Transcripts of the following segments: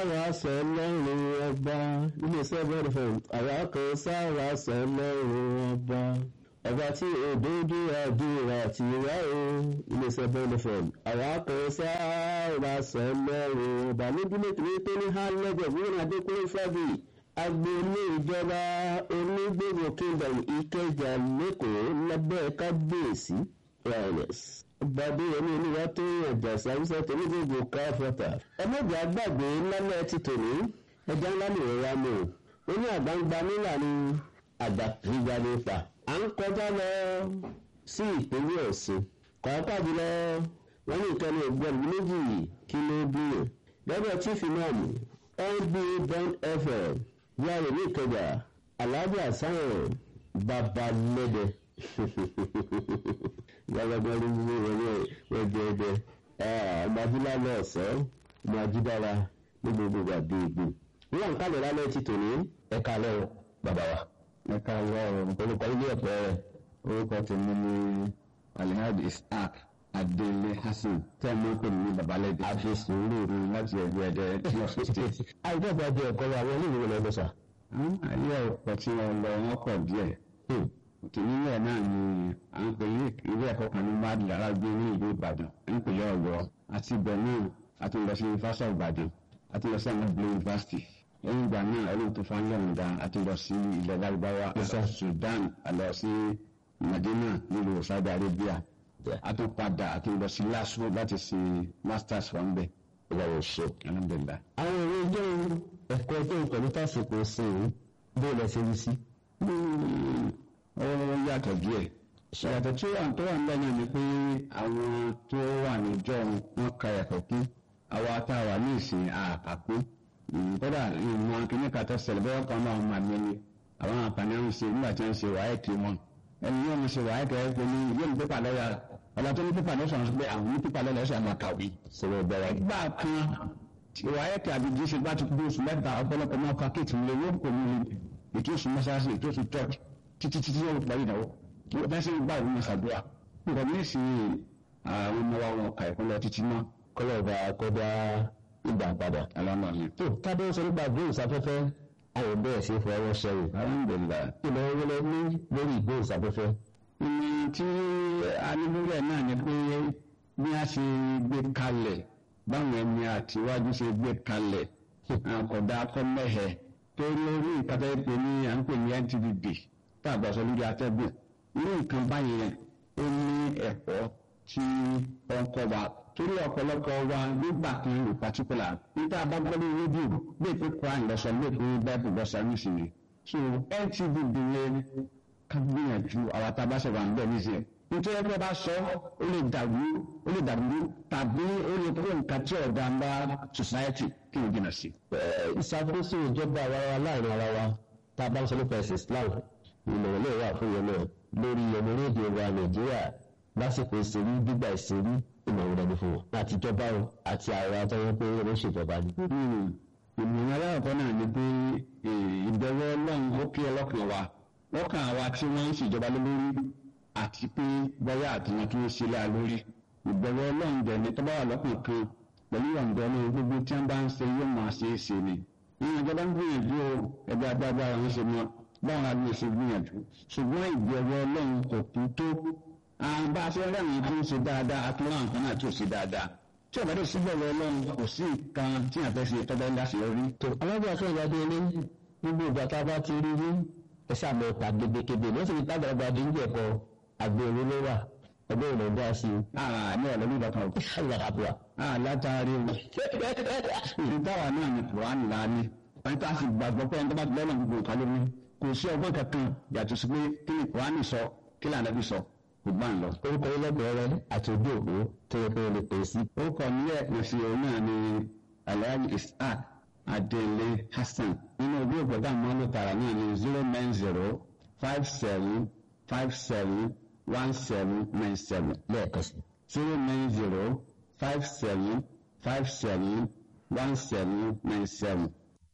sáwà sọ lọ́rùn ọba iléeṣẹ́ bẹ́ẹ̀ fẹ́ àwa kan sáwà sọ lọ́rùn ọba ọba tí òdodo àdúrà ti wá o iléeṣẹ́ bẹ́ẹ̀ fẹ́ àwa kan sáwà sọ lọ́rùn ọba nídìílé kìíní tó ní hálẹ́gbẹ̀ wíwọ́n adékúnlé fábì agboolé ìjọba onígbòho kingdom ìkẹjà lẹ́kọ̀ọ́ lábẹ́ kábíyèsí wireless gbadéyẹmí olúwa tó yàn jàsá wíṣẹ tó ní gbogbo káfọta ọmọdé àgbàgbé lálẹ́ ti tòní ẹja ńlá nìyẹn wá mọ ó ní àgbàǹgbà nílà ní àgbàgbà nípa à ń kọjá lọ sí ìpínlẹ̀ ọ̀sùn pàápàá jùlọ wọn ní nǹkan ní ògbọ́n méjì kí ló bíyàn lọ́dọ̀ chief imam lb bond fm yàrá ní ìkẹjà alhaji hasan babalẹ́dẹ gbàgbàgbà ló ń wọ ẹgbẹ ẹgbẹ ọmọdúnlá lọ ọsọ ọmọdúndára ní gbogbo gbàgbé ìgbò wọn ń kálẹ̀ lálẹ́ ti tòní ẹ̀ka lẹ́wọ̀ bàbá wa. ẹ̀ka lọ́rọ̀ orúkọ ilé ẹ̀pẹ́ rẹ̀ orúkọ tèmi ní alhaji ishaq adele hasan tí a máa ń pè ní babalẹ́dẹ àfẹsùn lóru láti ẹgbẹ́ ẹ̀dẹ́ tí wọ́n fi state. àìjọba jẹ ẹ̀kọ́ wa àwọn ilé ìwé lọ́dọ̀ sà. ayé ọ̀pọ̀ tí wọ́n lọ wọ́n pọ̀ díẹ̀ tòmílẹ̀ náà ni à ń pè ní ilé ẹ̀kọ́ kan ní madu alágbé ní ìlú ìbàdàn nípìnlẹ̀ ọ̀yọ́ àti ibẹ̀ náà a ti lọ sí yunifásitì ìbàdàn a ti lọ sí àwọn ìbílẹ̀ yunifásitì lẹ́yìn ìgbà náà ẹlòmí tó fáwọn yọ̀ǹda a ti lọ sí ilẹ̀ lárúbáwá sudan a lọ sí madina nílùú saudi arabia a tún padà a tún lọ sí lasco láti ṣe masters wọn bẹ̀ ìlànà ìṣe. alhamdulilah. àwọn ìwé ìjọ ẹ̀kọ́ tó ń pẹ̀lú tásìkò sí i bó lẹ ṣe rí sí. ó yàtọ̀ díẹ̀ ṣàyàtọ̀ tí wà tó wà ń bẹ̀ náà ni pé àwọn tó wà níjọ́ wọn ka ẹ̀kọ́ kún àwa tá a wà ní ìsìn àkàkún kódà ìmọ̀ akíní kàtọ́ ṣẹlẹ̀ bẹ́ẹ̀ kan náà máa ní ẹni àwọn àǹfààní àwọn ṣe nígbà tí wọ́n ṣe wàhálà kí wọn ẹni yóò ní ṣe wàhálà kí wọ́n ní yóò ní pépà lọ́yà ọ̀la tó ní pépà lọ́sàn án pé àwọn ní pépà lọ́yà ẹ̀ṣẹ̀ àmọ́ kàwé. sọ̀rọ̀ bẹ̀rẹ̀. gbà kan wàhálà kí àbíjí ṣe bá ti kú oṣù mẹ́ta ọ̀pọ̀lọpọ̀ náà fa kéètì mi lè wọ́n kò ní ètò oṣù mọ́ṣáláṣí ètò oṣù church títí títí yóò parí ìnáwó bẹ́ẹ̀ sì gbà wọ́n ṣàdúrà nǹkan ní ìsìn àwọn ọmọ wa wọn kà ẹ̀kọ́ lọ títí náà kọ́lọ̀ ọba kọ́dá ìgbà padà. alámọ̀ ni. tó tábí ń sọ nípa ìgbóhùnsáfẹ́fẹ́ àwọn bẹ́ẹ̀ sí fọwọ́ sẹ́yìn. alhamdulilah. ìlọ wọlé ní lórí ìgbóhùnsáfẹ́fẹ́. ìní tí a ní lórí ẹ̀ náà ni pé bí a ṣe gbé kalẹ̀ báwọn ẹni àtiwájú ṣe gbé kalẹ̀ àkọ́dá akọ́mẹ́hẹ̀ tó lórí ìkàtà ìpè ní à ń pè ní NTDD tá a gbà sọ lórí atẹ́gùn irú nǹkan báyẹn ó ní ẹ̀kọ́ tí wọ́n kọ́ wa torí ọ̀pọ̀lọpọ̀ wa nígbà kan in particular níta bá gbọ́ ní rédíò bẹ́ẹ̀ pé Quran lọ sọ bẹ́ẹ̀ pé Bible lọ sọ ní ìsinmi so NTDD yẹn ká gbìyànjú àwọn tá a bá ṣe wà níbẹ̀ níṣẹ́ nítorí ẹgbẹ́ bá sọ ó lè dàrú ó lè dàrú tàbí ó lè kó nǹkan tí ọ̀dà ń bá society kí n jìnnà sí. ìṣàkóso ìjọba àwa wa láàrin ara wa tá a bá ń sọ nípa ẹ̀sìn Islam ìmọ̀ràn náà wà fún yẹn náà lórí ọmọléèdè wa Nàìjíríà lásìkò ìṣèlú gbígbà ìṣèlú ìmọ̀ràn dání fún wọn àti ìjọba o àti àwọn atọ́wọ́ pé wọ́n ṣèjọba ni. ìmọ̀ràn aláwọ̀kọ́ náà ni pé ìbẹ̀wọ̀ Ọlọ́run ó kí ọlọ́kàn wa lọ́kàn àwa tí wọ́n ń ṣèjọba lórí àti pé bọ́yá àtìyàn tó ń ṣe láà lórí ìbẹ̀wọ̀ Ọlọ́run jẹ̀ ní tó bá wà lọ́kàn kan pẹ̀lú ọ̀dọ́ ní gbogbo tí wọ́n bá ń ṣe yóò máa ṣe é ṣe ni. ìyẹn ìjọba ń gbìyànjú o ẹgbẹ́ agbára wọn ṣe mọ́ báwọn á lè ṣe gbìyànjú ṣùgbọ́n ìbẹ̀wọ̀ Ọlọ́run kò kú tó àwọn bá a ṣe rẹ́rìn tó ń ṣe dáadáa àti wọn àǹkan náà tó ṣe dáadáa tí ọ̀bá tó síbẹ̀ lọ Ọlọ́run kò sí nǹkan tí àfẹ́ ṣe tọ́jà ńlá ṣe rí. tó alábẹ́ akẹ́yìn adé ilé gbogbo ìgbà tá a bá ti rí rí ẹ ṣàmì ọ̀pá gbẹgbẹkẹgbẹ lọ́sẹ̀ ní tágbàlagbà dín ní ẹ̀kọ́ àgbèrè ló wà ẹgbẹ́ ìlú ọ̀dá sí i. ní ọ̀lẹ́ ní ìdọ̀kan òkú. alákàbíà. látàrí o. ìdáwà náà ni kùránì láàánú. wọ́n ti àti gbàgbọ́ pé ẹni tó bá ti lọ́nà gbogbo nǹkan lómi. kò sí ọgbọ́n kankan yàtọ̀ sí pé kí ni kùránì sọ kí ni ànábì sọ kò gbà ń lọ. orúkọ ilẹ̀gbẹ̀rẹ̀ àti ojú òkú tó yẹ kó lè pè sí. orúkọ nílẹ̀ èsì òun náà ni alhaji ishaq adele hasan nínú ojú òpó tá a máa ń lò tààrà náà ni zero nine zero five seven five seven one seven nine seven lẹ́ẹ̀kan sí. zero nine zero five seven five seven one seven nine seven.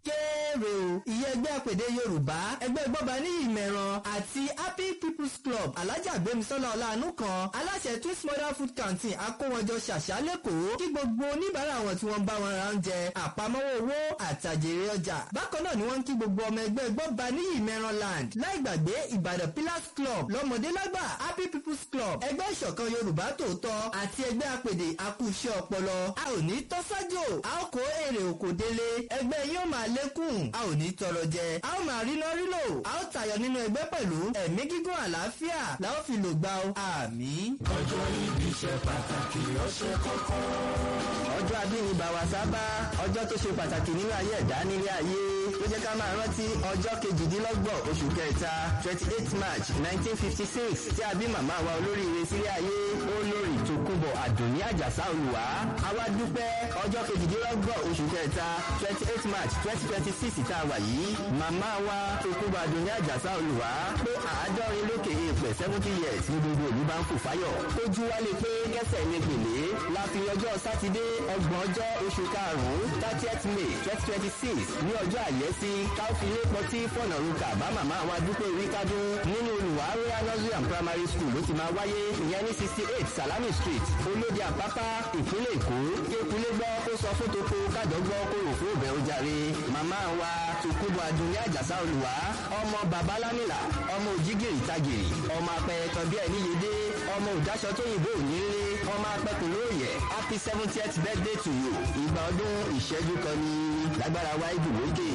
rè o ìyẹn ẹgbẹ́ àpèdè yorùbá ẹgbẹ́ gbọ́ba ní ìmẹ̀ràn àti happy people's club alájà gbẹmísọ́lá ọ̀làánú kan aláṣẹ twins modern food canteen akówọjọ ṣàṣà lẹ́kọ̀ọ́ kí gbogbo oníbàárà wọn tí wọ́n bá wọn ra oúnjẹ àpamọ́wọ́ owó àtàjèrè ọjà bákan náà ni wọ́n ń kí gbogbo ọmọ ẹgbẹ́ gbọ́ba ní ìmẹ̀ràn land láì gbàgbé ìbàdàn pillars club lọ́mọdé lágbà happy people's club ẹgbẹ́ ìṣọ̀kan yorùbá tòótọ́ àti ẹgbẹ́ àpèdè akúṣẹ́ ọpọlọ a ò ní tọ́sájò a ó kó èrè òkò délé ẹgbẹ́ yóò máa lékún a ò ní tọrọ jẹ a ó máa ríná rílò a ó tayọ nínú ẹgbẹ́ pẹ̀lú ẹ̀mí gígùn àlàáfíà la ó fi lò gbà ó àmì. ọjọ́ ìbí ṣe pàtàkì ọṣẹ kọ̀ọ̀kan. ọjọ́ abínibà wa sábà ọjọ́ tó ṣe pàtàkì nínú ayé ẹ̀dá nílé ayé ló jẹ́ ká máa rántí ọjọ́ kejìdínlọ́gbọ̀n oṣù kẹta twenty eight march nineteen fifty six tí a bí màmá wa olóríire sílé ayé olórí tòkunbọ̀ àdùnní àjàsá olùwà àwa dúpẹ́ ọjọ́ kejìdínlọ́gbọ̀n oṣù kẹta twenty eight march twenty twenty six tá a wà yìí màmá wa tòkunbọ̀ àdùnní àjàsá olùwà pé àádọ́rin lókè èèpẹ̀ seventy years ní gbogbo ìlú bá ń kù fáyọ̀ tójú wálé pé kẹsẹ̀ ní gbèlé la fi ọjọ́ sátidé ọgbọ̀n ọjọ́ oṣù karùn-ún thirtieth may twenty twenty six ní ọjọ́ àyẹ́sí káfílẹ̀ pọtí fọ̀nàrúkà bá màmá wa dúpẹ́ orí kádún nínú olùwà royal nursery and primary school ló ti máa wáyé ìyẹn ní sixty eight salami street olóde àpápá ìpínlẹ̀ èkó kékulé gbọ́ kó sọ fún toko kájọ gbọ́ kó rò fún òbẹ̀ ojàre màmá wa tòkúbọ̀ adúlé àjàsá olùwà ọmọ bàbá lámìlà ọmọ òjìgìrì tagìrì ọmọ apẹ̀ẹ̀kan bí ẹni yédé ọmọ òdáṣọ tó yìnbó òní lé ọmọ apẹ̀kùn lóòyẹ̀ happy seventieth birthday to you ìgbà ọdún ìṣẹ́jú kan ní lágbára wa ibùdókè.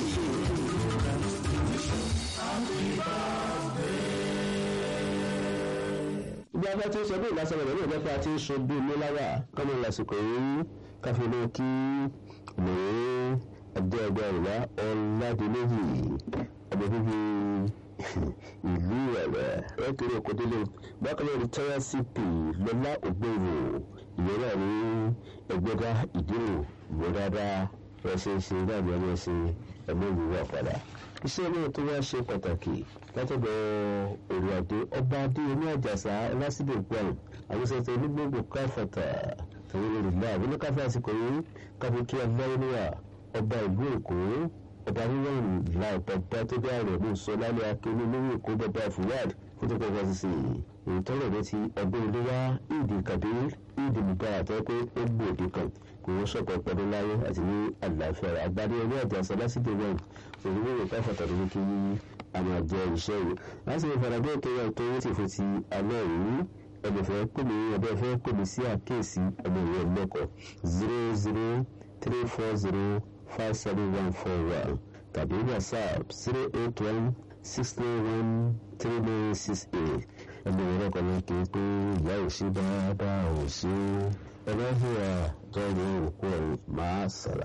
ibi afẹ́ tí ó sọ bí ìlàsọ̀rọ̀ rẹ̀ ní ìjọba àti ṣojú níláwà kọ́mọ lásìkò yìí káfíńlẹ̀ kí mòye ẹgbẹ́ ẹgbẹ́ ìlà ọ̀làdínlẹ́yì ọmọ bíbí ìlú ẹ̀rẹ̀ ẹ̀kẹ́rẹ́ òkòdélé bákannáà rìtáyà cp lọ́lá ògbèrò ìyẹn náà ní ẹgbẹ́dá ìdírò ìwọ dáadáa ẹ̀ṣẹ̀ ṣe dáàbò ẹni ẹ̀ṣẹ̀ ẹ̀mọ́ ìwé ọ̀padà iṣẹ́ náà tó wá ṣe pàtàkì látọ̀dọ̀ èrò àdé ọba adéyẹmí àjàsá lásìkò ìpẹ́rù àgbẹ̀sẹ̀tẹ̀ onígbòǹgbò káfàtà tàwọn olùdílé àbúlé káfà àsìkò yìí káfí kí aláwọ̀níwà ọba ìlú èkó ọba wíwọ̀n ìlà ìpàdé tó dé àrẹ̀ ní sọlálẹ̀ akéwì lórí èkó bàbá fuad fótópọ̀ fásitì ìtọ́lẹ̀ ní ti ọdún iléyà ìdí kàdé ìdí bùkà àtọ́ pé ó gbòde kan kò wọ́n sọ̀kọ̀ pẹ̀lú láyé àti ní àlàáfíà àgbàdo ẹgbẹ́ àjàsá lásìkò ìwọ̀n òwúrò káfàtà lórí kí àwọn àjẹ iṣẹ́ yìí láti lè fara bẹ́ẹ̀ kéwà tó wọ́n ti fi ti alẹ́ yìí ẹgbẹ̀fẹ́ pèmí ẹgbẹ́ fẹ́ pèmí sí àkíyèsí ọmọ ìwé ẹlẹ́kọ̀ọ́ zero zero three four zero five seven one four one tàbí whatsapp zero eight one six nine one three nine six eight ẹgbẹ́ ìwé ẹlẹ́kọ̀ọ́ ní kí n pé ìyá ò sí dáadáa ò sí ẹgbẹ́ fúra tọ́jú òkú ẹ̀ máa sàrà.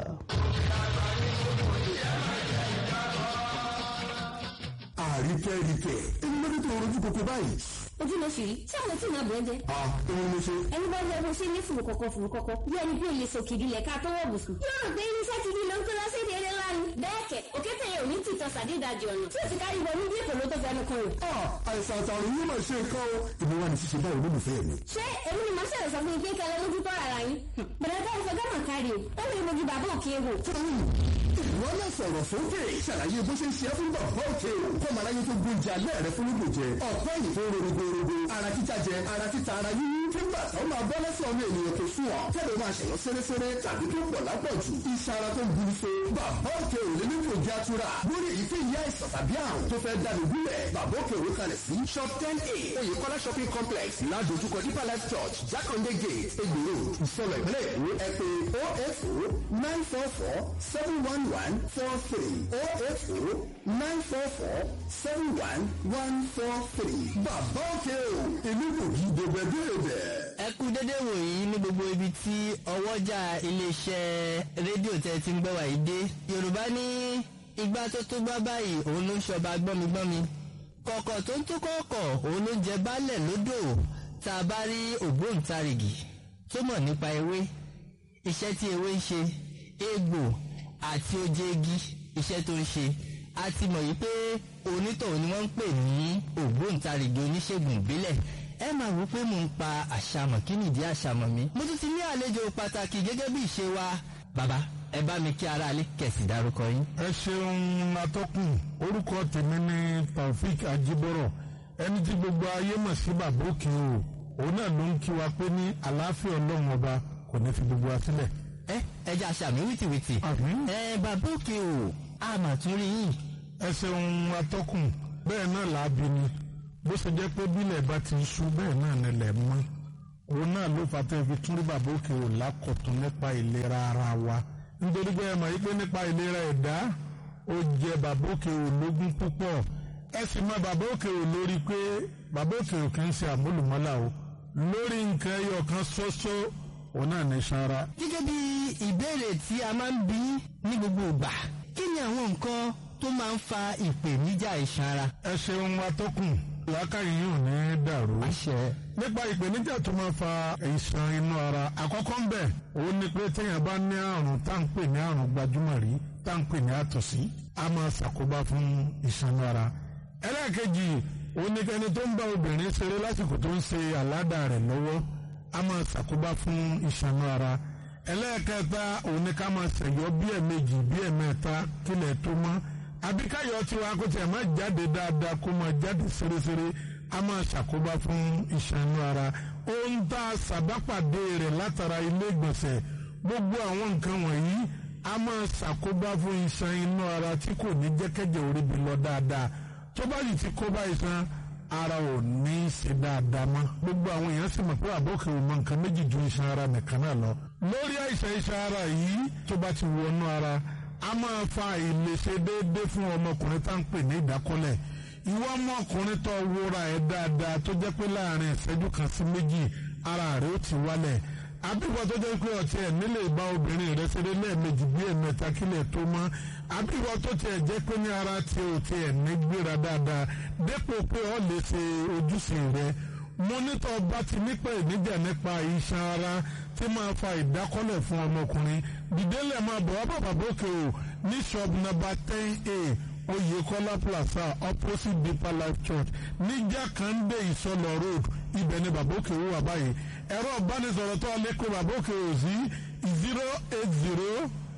àríkẹ́ríkẹ́ èmi lórí tó rojú koko báyìí. ojú ló ṣì rí tí àwọn tí ìnà bọ̀ ẹ́ jẹ́. a òun ló ṣe. ẹni bá lọ́wọ́ ṣe ní fùrù kọ̀kọ̀ fùrù kọ̀kọ̀ bí ẹni bí olè sọ kìdí lẹ̀ ká tó wọ̀ bùsùn. yóò rò pé irinṣẹ́ ti di ló ń kó lọ sí èdè eré ńlá ni. bẹ́ẹ̀ kẹ̀ òkété yẹn ò ní tìtọ́ sàdédàjì ọ̀nà tí òsì kárí wọnú bí èkó ló tó fẹnu kan rò. a àìsàn àtàrùn yìí máa ṣe nǹkan o. ìbí wa ni ṣíṣe báwo lólùfẹ́ mi. ṣé èmi ni màá ṣẹlẹ̀ sọ fún yín pé kẹlẹ́ lójú tọ́ ara yín. bẹ̀rẹ̀ bá ìfẹ́ gánà kárí o ó lè mojú bàbá òkè wò. ìwọ náà sọ̀rọ̀ sókè ṣàlàyé bó ṣe ń ṣe é fún bàbá òkè o. kọ́ màá láyé tó gbóúnjẹ alẹ́ rẹ fún lóògùn jẹ. ọ̀pọ̀ yìí fún rorogorogo. ara títa jẹ ara títa ara yíyí. nígbà tó máa bọ́ lẹ́sẹ̀ ọmọ ènìyàn tó sùn ọ́. tẹ́lẹ̀ máa ṣẹ̀yọ́ sẹ́rẹ́sẹ́rẹ́ tàbí tó pọ̀ lápọ̀jù. iṣẹ́ ara tó ń buru so. bàbá òkè ò lè ní kò jẹ́ àtúrà. lórí èyí tí ìyá ìsàn tàbí àrùn tó fẹ́ dànù gúnlẹ̀. bàbá òkè òwe kalẹ̀ sí. shop ten a oyèkọ́lá shopping complex ládojúkọ deeper life church jákàndé gate egbò road ìsọ̀rọ̀ ìpínlẹ̀ èkó ẹ pé oh eight oh nine four four seven one one four three oh eight oh nine four four seven one one four three. bàbá òkè o èmi kò yí dèbèdèbè. ẹ kú dédé wòyí ní gbogbo ibi tí ọwọ́jà iléeṣẹ́ rédíò tẹ́ ti ń gbọ́ wà yìí dé yorùbá ní igbá tó tó gbá báyìí òun ló ń ṣọba gbọ́migbọ́mi kọ̀kọ̀ tó ń tó kọ̀ọ̀kọ̀ òun ló ń jẹ baálẹ̀ lódò tá a bá rí ògbóǹtarìgì tó mọ̀ nípa ewé iṣẹ́ tí ewé ń ṣe egbò àti oje igi iṣẹ́ tó ń ṣe a ti mọ̀ yìí pé onítọ̀hún ni wọ́n ń pè ní ògbóǹtarìgì oníṣègùn ìbílẹ̀ ẹ máa wò pé mò ń pa àṣàmọ̀ kí nìdí àṣàmọ̀ mi mo tún ti ní àlejò pàtàkì gẹ́gẹ́ bí ìṣe wa bàbá ẹ bá mi kí ara alẹ́ kẹ̀sì dárúkọ yín. ẹ ṣeun atọ́kùn orúkọ tèmi ni taofik ajibọrọ ẹni tí gbogbo ayé mọ̀ sí bàbá òkè o òun náà ló ń kí wa pé ní àlàáfíà ọlọ́run ọba kò ní fi gbogbo wa sílẹ̀. ẹ ẹ jẹ́ àṣàmì wìtìwìtì. Àmín. ẹ bàbá òkè o a mà tún rí yín. ẹ ṣeun atọ́kùn bẹ́ẹ̀ náà làábi ni bó ṣe jẹ́ pé bílẹ̀ bá ti ṣú bẹ́ẹ̀ náà nílẹ̀ mọ́ òun náà ló fà tẹ́ fi tún rí bàbá òkè o lákọ̀tún nípa ìlera ara wa nítorí pé ẹ mọ̀ yí pé nípa ìlera ẹ̀dá ó jẹ bàbá òkè o lógún púpọ̀ ẹ sì mọ bàbá òkè o lórí pé bàbá òkè o kì í ṣe àmúlùmọ́là o lórí nǹkan ẹyọ kan ṣoṣo òun náà ní sanra gẹ́gẹ́ bí ìbéèrè tí a máa ń bí ní gbogbo ìgbà kí ni àwọn nǹkan tó máa ń fa ìpèníjà iṣan ara. ẹ ṣeun atọ́kùn làákàyè yóò ní dàrú. àṣẹ. nípa ìpèníjà tó máa fa ìṣàn inú ara àkọ́kọ́ ń bẹ̀ òun ni pé téèyàn bá ní àrùn tá à ń pè ní àrùn gbajúmọ̀ rí tá à ń pè ní àtọ̀sí a máa ṣàkóbá fún ìṣàn inú ara. ẹlẹ́ẹ̀kejì òun ni kẹni tó ń bá obìnrin ṣeré lásìkò tó ń ṣe àládà rẹ̀ lọ́wọ́ a máa ṣàkóbá fún ìṣàn inú ara. ẹlẹ́ẹ̀kẹta òun ni ká máa ṣẹ̀yọ́ bí ẹ̀mejì bí ẹ̀mẹ́ta kílẹ̀ tó mọ́ àbíkáyọ̀ tiwa kó tiẹ̀ máa jáde dáadáa kó máa jáde ṣeréṣeré a máa ṣàkóbá fún ìṣànú ara ohun tá a ṣàbápàdé rẹ̀ látara ilé ìgbọ̀nsẹ̀ gbogbo àwọn nǹkan wọ̀nyí a máa ṣàkóbá fún iṣan inú ara tí kò ní jẹ́kẹ́jẹ́ orí bi lọ dáadáa tó bá yìí ti kóbá iṣan ara ò ní í ṣe dáadáa mọ́ gbogbo àwọn èèyàn sì mọ̀ pé àbókè ò mọ nǹkan méjì ju iṣan ara nìkan náà lọ lórí àìsàn iṣan ara yìí tó bá ti wọnú ara a máa fa ìlèṣe déédé fún ọmọkùnrin tá à ń pè ní ìdákọ́lẹ̀ ìwọ ọmọkùnrin tó wúra ẹ̀ dáadáa tó jẹ́ pé láàrin ìṣẹ́jú kan sí méjì ara rẹ̀ ó ti wálẹ̀ àbíwọ tó jẹ́ pé ọtí ẹ̀ nílé ìbá obìnrin rẹ̀ ṣeré lẹ́ẹ̀mejì bí ẹ̀mẹ́ta kílẹ̀ tó mọ́ àbíwọ tó tiẹ̀ jẹ́ pé ní ara tí ò tiẹ̀ ní gbéra dáadáa dépò pé ọ lè ṣe ojúṣe rẹ̀ mọ́nítọ̀ bá ti nípa ìníjà nípa iṣan ara tí máa fa ìdákọ́lẹ̀ fún ọmọkùnrin dìdélẹ̀ máa bọ̀ wá bàbá bókè o ní shop number ten a Oyèkọ́lá plaza opposite deeper life church ní Jákàndé Ìsọlọ road ibẹ̀ ni bàbá òkè wà báyìí ẹ̀rọ ìbánisọ̀rọ̀ tó lè pe bàbá òkè o sí zero eight zero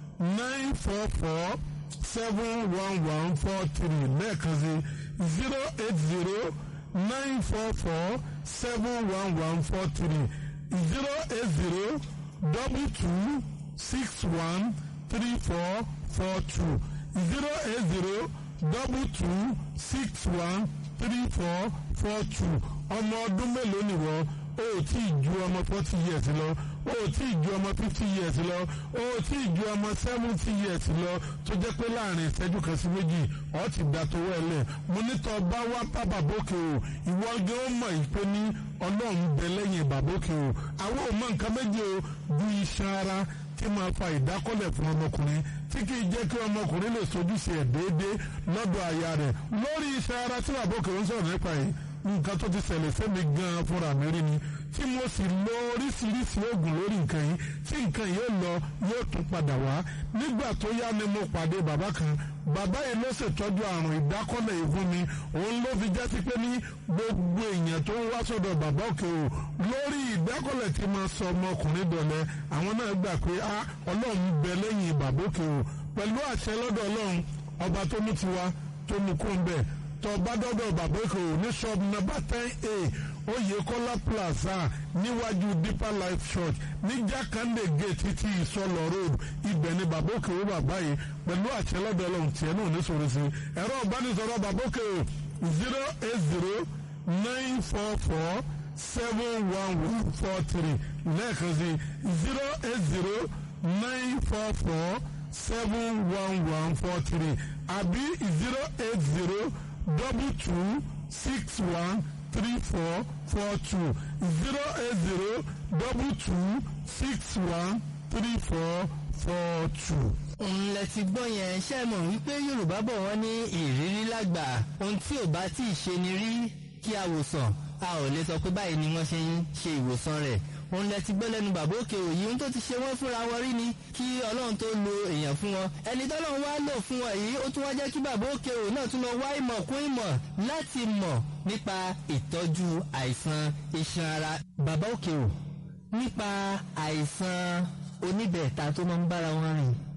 nine four four seven one one four three lẹ́ẹ̀kan sí zero eight zero nine four four seven one one four three zero eight zero double two six one three four four two zero eight zero double two six one three four four two ọmọ ọdún mélòó nìwọ o ò tí ì ju ọmọ forty years lọ o ò tí ì ju ọmọ fifty years lọ o ò tí ì ju ọmọ seventy years lọ tó jẹ́ pé láàrin ìṣẹ́jú kan sí méjì ọ̀ ti da tówó ẹ̀ lẹ̀ mo ní tọ́ bá wá bá bàbókè o ìwọ gẹ́ ó mọ̀ ìpè ní ọlọ́run bẹ lẹ́yìn bàbókè o àwọn ò mọ nǹkan méje o ju iṣan ara tí máa fa ìdákọ́lẹ̀ fún ọmọkùnrin tí kì í jẹ́ kí ọmọkùnrin lè sojúṣe ẹ̀ déédéé lọ́dọ̀ aya rẹ̀ lórí iṣan ara tí bàbókè ń sọ̀rọ̀ nípa yìí nǹkan tó ti ṣẹlẹ̀ sẹ́mi gan-an fúnra mi rí ni tí mo sì lo oríṣiríṣi oògùn lórí nǹkan yìí tí nǹkan yìí ó lọ yóò tún padà wá nígbà tó yá ni mo pàdé bàbá kan bàbá yìí ló ṣètọ́jú àrùn ìdákọ́lẹ̀ yìí fún mi òun ló fi jẹ́ sí pé ní gbogbo èèyàn tó ń wá sọ́dọ̀ bàbá òkè o lórí ìdákọ́lẹ̀ tí máa sọ ọmọkùnrin dọ̀lẹ́ àwọn náà gbà pé a ọlọ́run bẹ lẹ́yìn bàbá òkè o pẹ̀lú àṣẹ lọ́dọ̀ ọlọ́run ọba tó mú tiwa tó mú kó ń bẹ̀ tó bá dọ́dọ̀ bàbá òkè o ní shop number ten a Oyèkọ́lá plaza níwájú deeper life church ní Jákàndé gate títí ìsọlọ road ibẹ̀ ni bàbá òkè o bàbá yìí pẹ̀lú àṣẹ lọ́dọ̀ ọlọ́run tiẹ̀ náà ní sọ̀rọ̀ sí ẹ̀rọ ìbánisọ̀rọ̀ bàbá òkè o zero eight zero nine four four seven one one four three lẹ́ẹ̀kan sí zero eight zero nine four four seven one one four three àbí zero eight zero double two six one three four four two zero eight zero double two six one three four four two. ńlẹ̀ ti gbọ́ yẹn ṣe mọ̀ wípé Yorùbá bọ̀ wọ́n ní ìrírí lágbà ohun tí ò bá tí ì ṣe ni rí kí a wòsàn a ò lè sọ pé báyìí ni wọ́n ṣe ń ṣe ìwòsàn rẹ̀ òun lẹ ti gbọ́ lẹ́nu bàbá òkè òyì ohun tó ti ṣe wọ́n fúnra wọn rí ni kí Ọlọ́run tó lo èèyàn fún wọn ẹni tọ́lọ́run wá lò fún wọn yìí ó tún wá jẹ́ kí bàbá òkè òyì náà tún lọ wá ìmọ̀ kún ìmọ̀ láti mọ̀ nípa ìtọ́jú àìsàn iṣan ara bàbá òkè òyì nípa àìsàn oníbẹ̀ẹ̀ta tó máa ń bára wọn rìn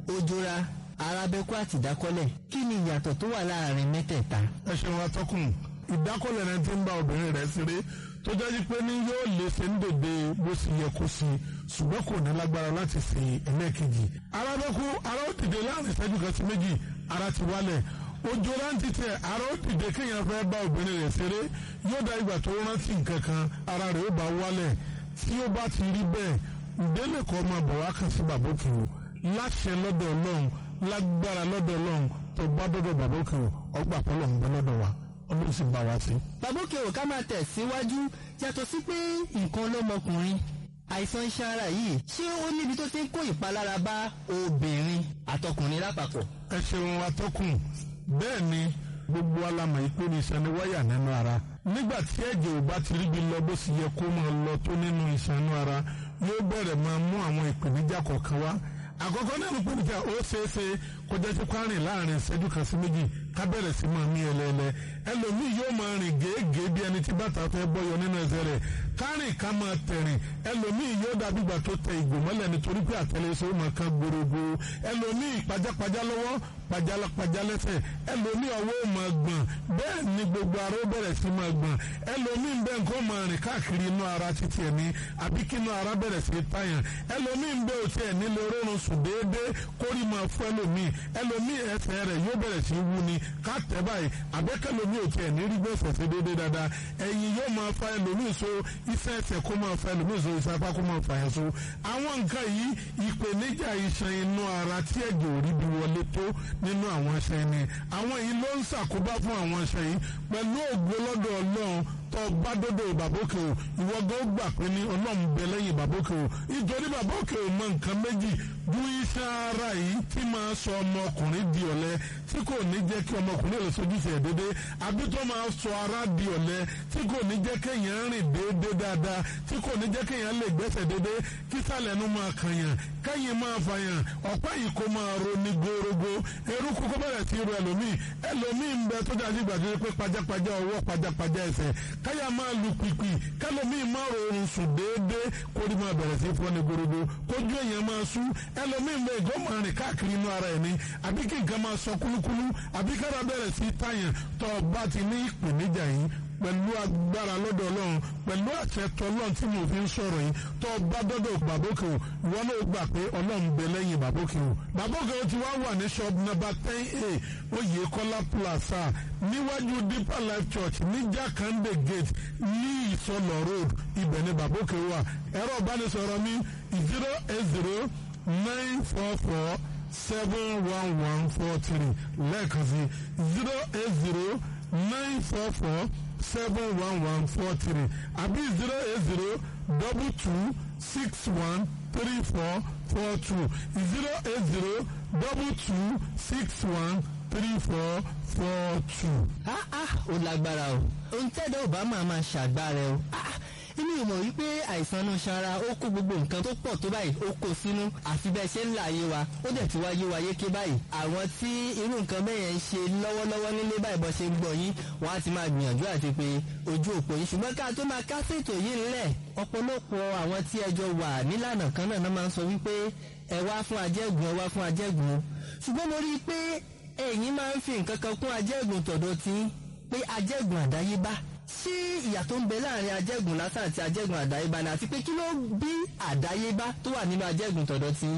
ojora arábẹ́kú àti ìdákọ́lẹ̀ kí ni ìyàtọ̀ tó wà láàrin mẹ́tẹ̀ẹ̀ta. ẹ ṣeun atọ́kùn ìdákọ́lẹ̀ náà ti ń bá obìnrin rẹ̀ ṣeré tó jẹ́ pé ní yóò lè ṣe ń dèdè bó ṣe yẹ kó sí ṣùgbọ́n kò ní lágbára láti ṣe ẹlẹ́ẹ̀kejì. arábẹ́kú ara ó dìde láàrin ìṣẹ́jú kan sí méjì ara ti wálẹ̀ ojú rántí tẹ ara ó dìde kéèyàn fẹ́ bá obìnrin rẹ̀ ṣeré yóò dá ìgbà tó rántí nǹkan kan ara rẹ̀ ó bá wálẹ̀ tí ó bá ti rí bẹ́ẹ̀ ìdílé kan máa bọ̀ wá kàn sí bàbá òkè o láṣẹ lọ́dọ̀ ọlọ́run lágbára lọ́dọ̀ ọlọ́run tó bá dọ́dọ̀ bàbá òkè o ọgbà pọ́lọ̀ ń bẹ lọ́dọ̀ wa ọlọ́run sì bá wa sí. bàbá òkè ò ká máa tẹ̀síwájú yàtọ̀ sí pé nǹkan lọ́mọkùnrin àìsàn iṣan ara yìí ṣé ó níbi tó ti ń kó ìpalára bá obìnrin àtọkùnrin lápapọ̀. ẹ ṣeun atọ́kùn bẹ́ẹ̀ ni gbogbo alamọ̀ ìpè ní iṣan ní wáyà nínú ara nígbà tí ẹ̀jẹ̀ ò bá ti ríbi lọ bó sì yẹ kó máa lọ tó nínú iṣan inú ara yóò bẹ̀rẹ̀ máa mú àwọn ìpèníjà kọ̀ọ̀kan wá àkọ́kọ́ náà ìpèníjà ó ṣeé ṣe kó jẹ́ sí kwárìn láàrin ìṣẹ́jú kan sí méjì ká bẹ̀rẹ̀ sí máa mí ẹlẹ́ẹ̀lẹ́ ẹlòmíì yóò máa rìn gèégèé bí ẹni tí bàtà fẹ́ bọ́yọ nínú ẹsẹ̀ rẹ̀ kárìn ká máa tẹ̀rìn ẹlòmíì yóò dàbí ìgbà tó tẹ ìgò mọ́lẹ̀ nítorí pé àtẹlẹsẹ̀ ó máa kan gbòrògbò ẹlòmíì pajápajá lọ́wọ́ pajálápajá lẹ́sẹ̀ ẹlòmíì ọwọ́ ó máa gbọ̀n bẹ́ẹ̀ ni gbogbo ara ó bẹ̀rẹ̀ sí máa gbọ̀n ẹlòmíì bẹ́ẹ̀ nǹkan máa rìn káàkiri inú ara títí ẹ̀mí àbí kí inú ara bẹ̀rẹ̀ sí tàyàn ẹlòmíì bẹ́ẹ̀ ò tiẹ̀ nílé orórun sùn déédéé kórì máa fún ẹlòmíì ẹlòmíì ẹsẹ̀ rẹ̀ yóò bẹ̀rẹ̀ sí wú ni ká tẹ̀ báyìí àbẹ́kẹ́lòmíì ò tiẹ̀ ní rí gbèsè sí déédéé dáadáa ẹ̀yìn yóò máa fa ẹlòmíì so iṣẹ́ ẹsẹ̀ kó máa fa ẹlòmíì so iṣẹ́ apá kó máa fa yẹn so àwọn nǹkan yìí ìpèníjà iṣan inú ara tí ẹ̀jẹ̀ ò rí bí wọlé tó nínú àwọn iṣan ni àwọn yìí ló ń ṣàkóbá fún àwọn iṣan yìí pẹ̀lú ògo lọ́dọ̀ ọlọ́run tó bá dọ́dọ̀ bàbókè o ìwọ gan ó gbà pé ní ọlọ́run bẹ lẹ́yìn bàbókè o nítorí bàbókè o mọ nǹkan méjì ju iṣan ara yìí tí máa sọ ọmọkùnrin di ọ̀lẹ tí kò ní jẹ́ kí ọmọkùnrin lè sojúṣe ẹ̀ dédé àbí tó máa sọ ara di ọ̀lẹ tí kò ní jẹ́ kéèyàn rìn déédé dáadáa tí kò ní jẹ́ kéèyàn lè gbẹ́sẹ̀ dédé kí sàlẹ̀ nu máa kànyàn kẹ́yìn máa fàyàn ọ̀pá yìí kó máa ro ní gbórógbó eruku kó bẹ̀rẹ̀ sí ro ẹlòmíì ẹlòmíì ń bẹ tó dájú gbàdúrà pé pajápajá ọwọ́ pajápajá ẹsẹ̀ káyà máa lu pìpì kẹlòmíì máa rọrùn sùn déédéé kórì máa bẹ̀rẹ̀ sí fọ́ ní gbórógbó kójú èèyàn máa sú ẹlòmíì ń bẹ ìgò máa rìn káàkiri inú ara ẹ̀ ní àbí kí nǹkan máa sọ kúlúkúlú àbí kára bẹ̀rẹ̀ sí tàyàn tó bá ti ní ìpèníjà yìí pẹ̀lú agbára lọ́dọ̀ ọlọ́run pẹ̀lú àṣẹ tọlọ́run tí mo fi ń sọ̀rọ̀ yìí tó bá dọ́dọ̀ bàbókè o ìwọ náà gbà pé ọlọ́run bẹ lẹ́yìn bàbókè o bàbókè o ti wá wà ní shop number ten a oyèkọ́lá plaza níwájú deeper life church ní jakande gate ní ìsọlọ road ibẹ̀ ni bàbókè wà ẹ̀rọ ìbánisọ̀rọ̀ mi zero eight zero nine four four seven one one four three lẹ́ẹ̀kan sí zero eight zero nine four four seven one one four three àbí zero eight zero double two six one three four four two zero eight zero double two six one three four four two. ah ah ó lágbára o ohun tẹ́lẹ̀ ò bá máa máa ṣàgbára o ah inú ìmọ̀ wípé àìsàn inú ṣara ó kó gbogbo nǹkan tó pọ̀ tó báyìí ó kó sínú àfi bẹ́ẹ̀ ṣe ń là ayé wa ó dẹ̀ ti wá yé wa yéké báyìí àwọn tí irú nǹkan bẹ́ẹ̀ yẹn ń ṣe lọ́wọ́lọ́wọ́ nílé báyìí bọ́ ṣe ń gbọ́ yín wọ́n á ti máa gbìyànjú àti pé ojú òpó yín ṣùgbọ́n ká tó máa kásẹ̀ ètò yìí ńlẹ̀ ọ̀pọ̀lọpọ̀ àwọn tí ẹjọ́ wà nílànà kan náà máa ń sọ wípé ẹ wá fún ajẹ́gùn ẹ wá fún ajẹ́gùn ṣùgbọ́n mo rí i pé ẹ̀yin máa ń fi nǹkan kan kún ajẹ́gùn tọ̀dọ̀ tí pé ajẹ́gùn àdáyébá ṣé ìyà tó ń bẹ láàrin ajẹ́gùn lásán àti ajẹ́gùn àdáyébá ni àti pé kí ló bí àdáyébá tó wà nínú ajẹ́gùn tọ̀dọ̀ tí.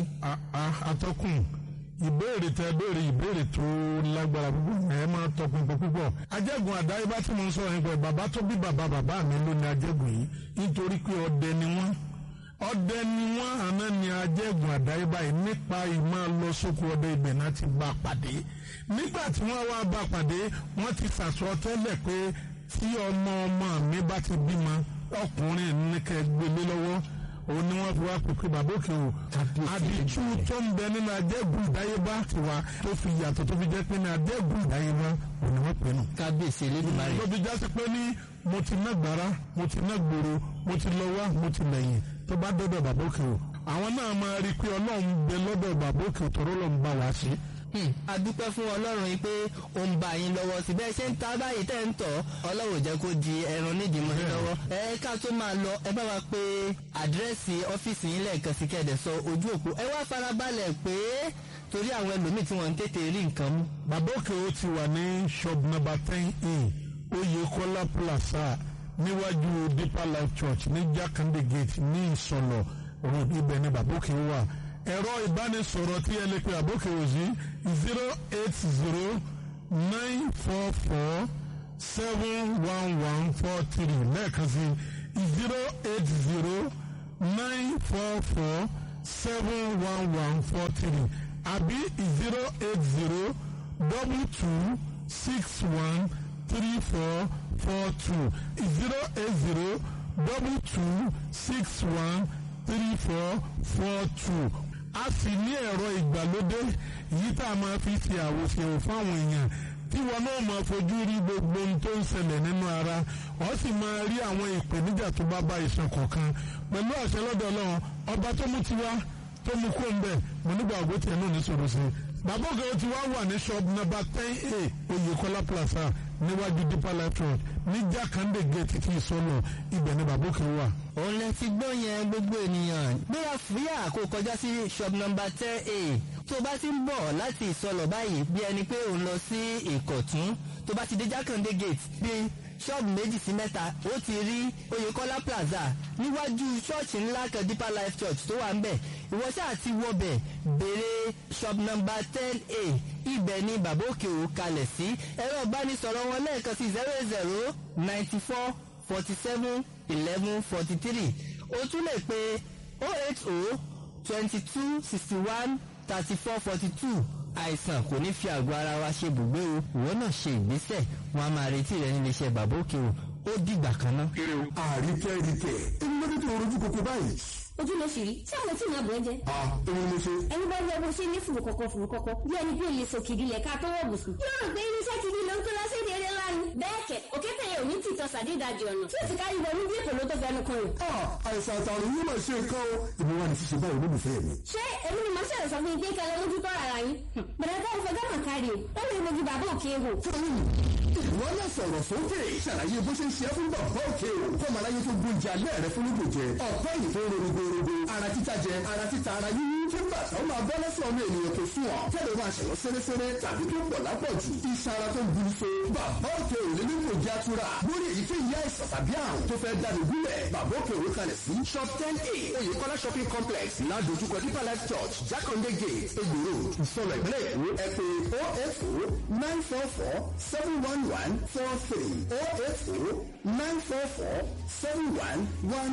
atọ́kùn ìbéèrè tẹ béèrè ìbéèrè tó lágbára púpọ̀ ẹ máa tọpinpin púpọ̀ ajẹ́gùn àdáyébá tí mo ń sọ̀rọ̀ nípa bàbá tó bí bàbá bàbá mi ló ní ajẹ́gùn yìí nítorí pé ọdẹ ni wọ́n ọdẹ ni wọ́n àná ni ajẹ́gùn àdáyébá yìí nípa ìmọ̀ lọ sóko ọdẹ ibẹ̀ náà ti bá pàdé nígbà tí wọ́n wá bá pàdé wọ́n ti sàsọ tẹ́lẹ̀ pé tí ọmọ ọmọ mi bá ti bímọ ọkùnrin ní kẹ gbélé lọ́wọ́ òun ni wọ́n fi wá pèpè bàbá òkè o àdìtú tó ń bẹ nínú ajẹ́gùn ìdáyébá ti wá tó fi yàtọ̀ tó fi jẹ́ pé ní ajẹ́gùn ìdáyébá òun ni wọ́n pè nù. kábíyèsí elédùnmáyé. ló fi jásí pé ní mo ti ná gbàrà mo ti ná gbòòrò mo ti lọ wá mo ti lẹ́yìn tó bá dọ́dọ̀ bàbá òkè o àwọn náà máa rí i pé ọlọ́run bẹ lọ́dọ̀ bàbá òkè tọ́rọ́ lọ́n bá wá sí a dúpẹ́ fún ọlọ́run yìí pé ó ń bá yín lọ́wọ́ sí bẹ́ẹ̀ ṣe ń ta báyìí tẹ́ ń tọ̀ ọlọ́run jẹ́ kó di ẹran nídìí mọ́ yín lọ́wọ́ ẹ ká tó máa lọ ẹ bá wa pé àdírẹ́sì ọ́fíìsì yín lẹ́ẹ̀kan sí kẹ́ẹ̀dẹ̀ sọ ojú òpó ẹ wá farabalẹ̀ pé torí àwọn ẹlòmíì tí wọ́n ń tètè rí nǹkan mú. bàbá òkè ó ti wà ní shop number ten a Oyèkọ́lá plaza níwájú Deeper Life Church ní Jákàndé gate ní Ìsọlọ̀ road ibẹ̀ ni bàbá òkè wà ẹ̀rọ ìbánisọ̀rọ̀ tí ẹ lè pe bàbá òkè wò sí zero eight zero nine four four seven one one four three lẹ́ẹ̀kan sí zero eight zero nine four four seven one one four three àbí zero eight zero double two six one three four four two zero eight zero double two six one three four four two a sì ní ẹ̀rọ ìgbàlódé yìí tá a máa fi ṣe àwòṣe fáwọn èèyàn tí wọn náà máa fojú rí gbogbo ohun tó ń ṣẹlẹ̀ nínú ara ọ sì máa rí àwọn ìpèníjà tó bá bá iṣan kọ̀ọ̀kan pẹ̀lú àṣẹ lọ́dọ̀ ọlọ́run ọba tó mú tiwa tó mú kó ń bẹ̀ mo nígbà ògbó tiẹ̀ náà ní sọ̀rọ̀ sí i bàbá ògè tí wàá wà ní shop number ten a Oyèkọ́lá plaza níwájú Deeper Life Road ní Jákàndé gate tí ìsọlọ ibẹ̀ ni bàbá òkè wà. òun lẹ ti gbọ́ yẹn gbogbo ènìyàn gbéra fúyà kó kọjá sí shop number ten a tó bá ti ń bọ̀ láti ìsọlọ̀ báyìí bí ẹni pé òun lọ sí ìkọ̀tún tó bá ti dé Jákàndé gate bí ṣọ́ọ̀bù méjì sí mẹ́ta ó ti rí Oyèkọ́lá plaza níwájú ṣọ́ọ̀ṣì ńlá kan Deeper Life Church tó wà ń bẹ̀ ìwọ ṣáà ti wọbẹ̀ béèrè shop number ten a ibẹ̀ ni bàbá òkè ò kalẹ̀ sí ẹ̀rọ ìbánisọ̀rọ̀ wọn lẹ́ẹ̀kan sí zero zero ninety four forty seven eleven forty three o tún lè pe oh eight oh twenty two sixty one thirty four forty two àìsàn kò ní fi àgọ́ ara wa ṣe bùgbé o ìwọ náà ṣe ìgbésẹ̀ wọn a máa retí rẹ nílé iṣẹ́ bàbá òkè o ó dìgbà kan náà. àríkẹ́ ríkẹ́ ẹni lọ́dún tó rojú kòkó báyìí. ojú ló ṣì rí ṣé àwọn tí ìyá bọ̀ ẹ́ jẹ́. a èmi ni mo ṣe. ẹni bá yẹ bó ṣe ní fùrù kọ̀kọ̀ fùrù kọ̀kọ̀ bí ẹni pé lè sòkìdí lẹ̀ ká tó wọ̀ bùsùn. yóò rò pé irinṣẹ́ kìíní ló ń kó lọ sí ìdílé ńlá ni. bẹ́ẹ̀ kẹ̀ òkété yẹn ò ní tìtọ́ sàdédàjì ọ̀nà tí ó ti kárí wọnú bí èkó ló tó fẹnu kan rẹ̀. a àìsàn àtàrùn yìí máa ṣe nǹkan o. ìbí wa ni ṣíṣe báyìí olólùfẹ́ mi. ṣé èmi ni màá ṣẹlẹ̀ sọ fún yín pé kẹlẹ́ mójú tọ́ ara yín. bẹ̀rẹ̀ bá ìfẹ́ gánà kárí o ó lè mojú bàbá òkè wò. ìwọ náà sọ̀rọ̀ sókè ṣàlàyé bó ṣe ń ṣe é fún bàbá òkè o kọ́mọ aráyé tó gbóúnjẹ alẹ́ rẹ fún nígbò jẹ ọ̀pẹ́ yìí tó rorogorogo ara títa jẹ ara títa ara yíyí kí bàtà ó máa bọ́ lẹ́sẹ̀ ọmọ ènìyàn tó sùn ọ́ kẹ́lẹ́ máa ṣẹ̀wọ́ sẹ́rẹ́sẹ́rẹ́ tàbí tó pọ̀ lápọ̀jù iṣan ara tó ń buru so bàbá òkè ò lè nígbò jẹ atura lórí èyíkéyìí àìsàn tàbí àrùn tó fẹ́ dànù gúnlẹ̀ bàbá òkè òwe kalẹ̀ sí shop ten a oyèkọ́lá shopping complex ládojúkọ deeper life church jákàndé gate egbò road ìsọlọ ìpínlẹ̀ èkó ẹ pé oh eight oh nine four four seven one one four three oh eight oh nine four four seven one one